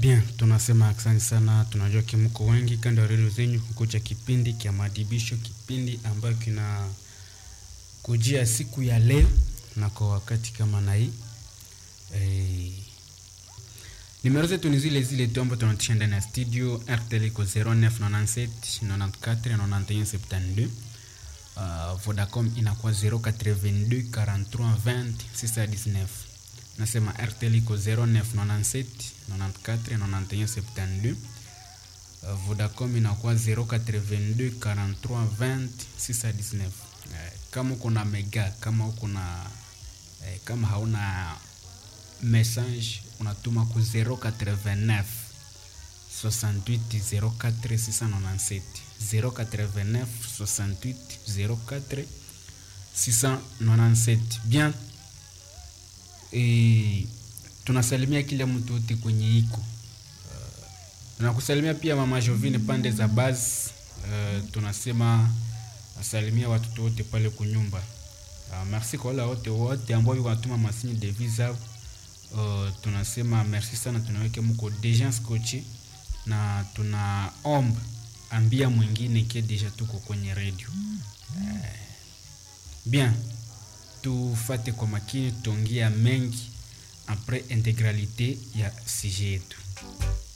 Bien, tunasema asante sana. Tunajua kimko wengi kando ya redio zenyu kukucha kipindi kya madibisho, kipindi ambayo kina kujia siku ya leo na kwa wakati kama na hii e, nimero zetu ni zile zile tu ambayo tunatisha ndani ya studio. RTL iko 0997 94 91 72. Uh, Vodacom inakuwa 082 43 20 619 nasema RTL iko 0997 94 91 72. Uh, Vodacom inakuwa 082 43 20 619. Uh, kama uko na mega, kama uko na eh, kama hauna message unatuma ku 089 68 04 697 089 68 04 697. Bien. E, tunasalimia kila mtu wote kwenye iko uh, tunakusalimia pia mama Jovine pande za basi uh, tunasema asalimia watoto wote pale kunyumba. Uh, merci kwa wale wote wote ambao wanatuma masini de visa uh, tunasema merci sana, tunaweke mko deja scotché na tunaomba ambia mwingine ke deja tuko kwenye radio uh, bien tufate kwa makini, tuongea mengi apres integralite ya sije yetu.